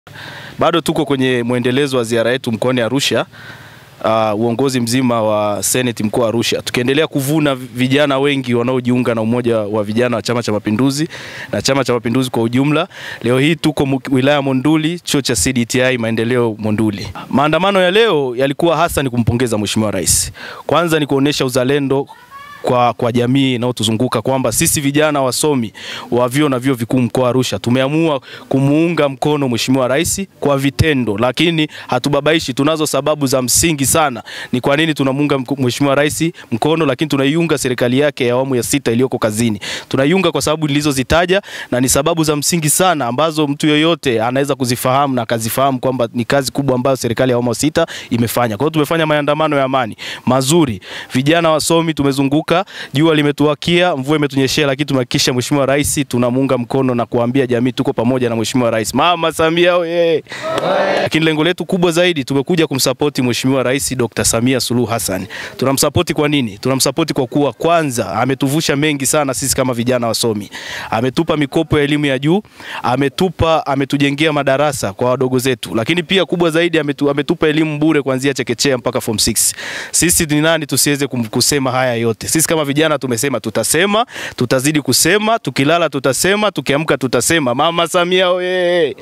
Bado tuko kwenye mwendelezo wa ziara yetu mkoani Arusha. Uh, uongozi mzima wa Senate mkoa wa Arusha tukiendelea kuvuna vijana wengi wanaojiunga na umoja wa vijana wa Chama cha Mapinduzi na Chama cha Mapinduzi kwa ujumla. Leo hii tuko mu- wilaya Monduli, chuo cha CDTI maendeleo Monduli. Maandamano ya leo yalikuwa hasa ni kumpongeza Mheshimiwa Rais. Kwanza ni kuonesha uzalendo kwa, kwa jamii inayotuzunguka kwamba sisi vijana wasomi wa vyuo na vyuo vikuu mkoa wa Arusha tumeamua kumuunga mkono Mheshimiwa Rais kwa vitendo, lakini hatubabaishi. Tunazo sababu za msingi sana ni kwa nini tunamuunga mk- Mheshimiwa Rais mkono, lakini tunaiunga serikali yake ya awamu ya sita iliyoko kazini. Tunaiunga kwa sababu nilizozitaja na ni sababu za msingi sana ambazo mtu yoyote anaweza kuzifahamu na akazifahamu kwamba ni kazi kubwa ambayo serikali ya awamu ya sita imefanya. Kwa hiyo tumefanya maandamano ya amani mazuri, vijana wasomi tumezunguka, jua limetuwakia, mvua imetunyeshea, lakini tumehakikisha Mheshimiwa Rais tunamuunga mkono na kuambia jamii tuko pamoja na Mheshimiwa Rais. Mama Samia oye! Lakini lengo letu kubwa zaidi tumekuja kumsapoti Mheshimiwa Rais Dr. Samia Suluhu Hassan. Tunamsapoti kwa nini? Tunamsapoti kwa kuwa kwanza ametuvusha mengi sana sisi kama vijana wasomi. Ametupa mikopo ya elimu ya juu, ametupa ametujengea madarasa kwa wadogo zetu. Lakini pia kubwa zaidi ametu, ametupa elimu bure kuanzia chekechea mpaka form 6. Sisi ni nani tusiweze kum- kusema haya yote? Sisi kama vijana tumesema tutasema, tutazidi kusema, tukilala tutasema, tukiamka tutasema. Mama Samia oye!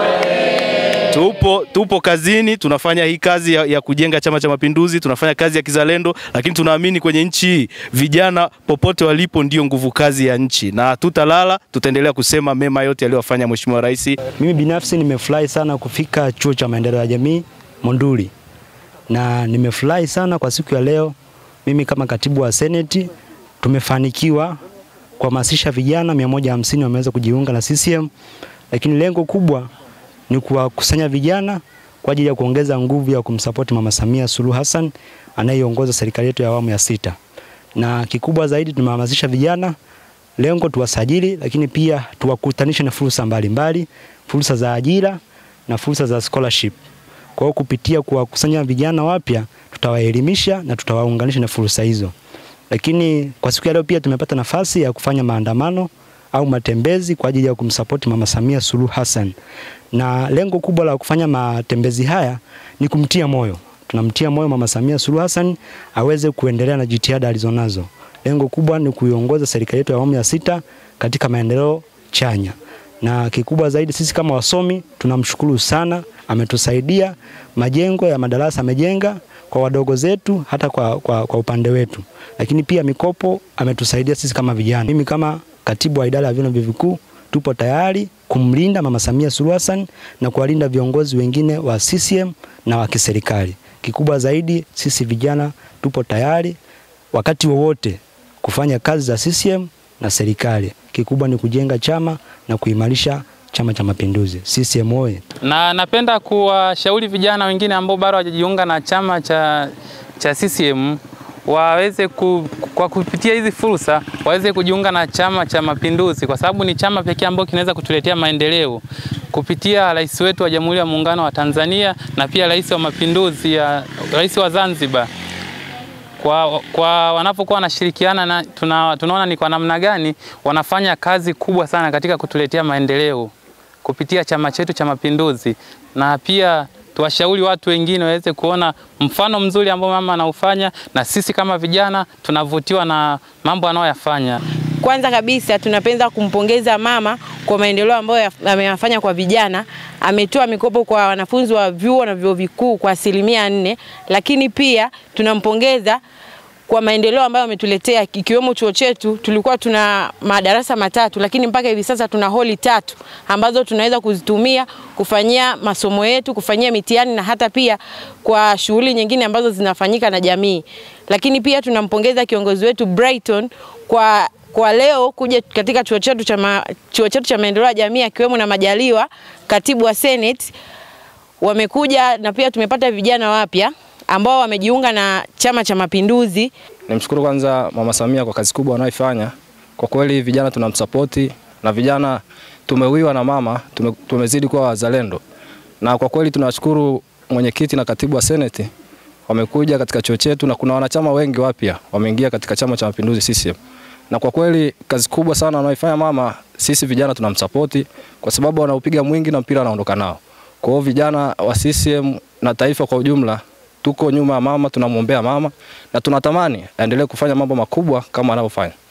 Tupo, tupo kazini, tunafanya hii kazi ya, ya kujenga Chama cha Mapinduzi, tunafanya kazi ya kizalendo, lakini tunaamini kwenye nchi hii vijana popote walipo ndio nguvu kazi ya nchi, na hatutalala, tutaendelea kusema mema yote aliyofanya Mheshimiwa Rais. Mimi binafsi nimefurahi sana kufika chuo cha maendeleo ya jamii Monduli, na nimefurahi sana kwa siku ya leo. Mimi kama katibu wa seneti tumefanikiwa kuhamasisha vijana 150 wameweza kujiunga na CCM, lakini lengo kubwa ni kuwakusanya vijana kwa ajili ya kuongeza nguvu ya kumsapoti Mama Samia Suluhu Hassan anayeongoza serikali yetu ya awamu ya sita, na kikubwa zaidi tumehamasisha vijana lengo tuwasajili, lakini pia tuwakutanishe na fursa mbalimbali, fursa za ajira na fursa za scholarship. Kwa hiyo kupitia kuwakusanya vijana wapya, tutawaelimisha na tutawaunganisha na fursa hizo. Lakini kwa siku ya leo pia tumepata nafasi ya kufanya maandamano au matembezi kwa ajili ya kumsapoti Mama Samia Suluhu Hassan, na lengo kubwa la kufanya matembezi haya ni kumtia moyo. Tunamtia moyo Mama Samia Suluhu Hassan aweze kuendelea na jitihada alizonazo. Lengo kubwa ni kuiongoza serikali yetu ya awamu ya sita katika maendeleo chanya, na kikubwa zaidi sisi kama wasomi tunamshukuru sana, ametusaidia majengo ya madarasa amejenga kwa wadogo zetu, hata kwa, kwa, kwa upande wetu, lakini pia mikopo ametusaidia sisi kama vijana. Mimi kama katibu wa idara ya vyuo na vyuo vikuu tupo tayari kumlinda Mama Samia Suluhu Hassan na kuwalinda viongozi wengine wa CCM na wa kiserikali. Kikubwa zaidi sisi vijana tupo tayari wakati wowote kufanya kazi za CCM na serikali. Kikubwa ni kujenga chama na kuimarisha Chama cha Mapinduzi. CCM oye! na napenda kuwashauri vijana wengine ambao bado hawajajiunga na chama cha, cha CCM waweze ku, kwa kupitia hizi fursa waweze kujiunga na Chama cha Mapinduzi kwa sababu ni chama pekee ambacho kinaweza kutuletea maendeleo kupitia rais wetu wa Jamhuri ya Muungano wa Tanzania na pia rais wa Mapinduzi ya rais wa Zanzibar kwa, kwa wanapokuwa wanashirikiana na tuna, tunaona ni kwa namna gani wanafanya kazi kubwa sana katika kutuletea maendeleo kupitia chama chetu cha Mapinduzi, na pia tuwashauri watu wengine waweze kuona mfano mzuri ambao mama anaufanya, na sisi kama vijana tunavutiwa na mambo anayoyafanya. Kwanza kabisa tunapenda kumpongeza mama kwa maendeleo ambayo ya- ameyafanya kwa vijana. Ametoa mikopo kwa wanafunzi wa vyuo na vyuo vikuu kwa asilimia nne, lakini pia tunampongeza kwa maendeleo ambayo ametuletea ikiwemo chuo chetu. Tulikuwa tuna madarasa matatu, lakini mpaka hivi sasa tuna holi tatu ambazo tunaweza kuzitumia kufanyia masomo yetu, kufanyia mitihani na hata pia kwa shughuli nyingine ambazo zinafanyika na jamii. Lakini pia tunampongeza kiongozi wetu Brighton kwa kwa leo kuja katika chuo chetu cha ma, chuo chetu cha maendeleo ya jamii akiwemo na Majaliwa, katibu wa Senate wamekuja na pia tumepata vijana wapya ambao wamejiunga na Chama cha Mapinduzi. Nimshukuru kwanza Mama Samia kwa kazi kubwa anayoifanya. Kwa kweli vijana tunamsapoti na vijana tumewiwa na mama, tume, tumezidi kuwa wazalendo, na kwa kweli tunashukuru mwenyekiti na katibu wa seneti wamekuja katika chuo chetu, na kuna wanachama wengi wapya wameingia katika Chama cha Mapinduzi CCM, na kwa kweli kazi kubwa sana anayoifanya mama, sisi vijana tunamsapoti kwa sababu anaupiga mwingi na mpira anaondoka nao. Kwa hiyo vijana wa CCM na taifa kwa ujumla tuko nyuma ya mama, tunamwombea mama na tunatamani aendelee kufanya mambo makubwa kama anavyofanya.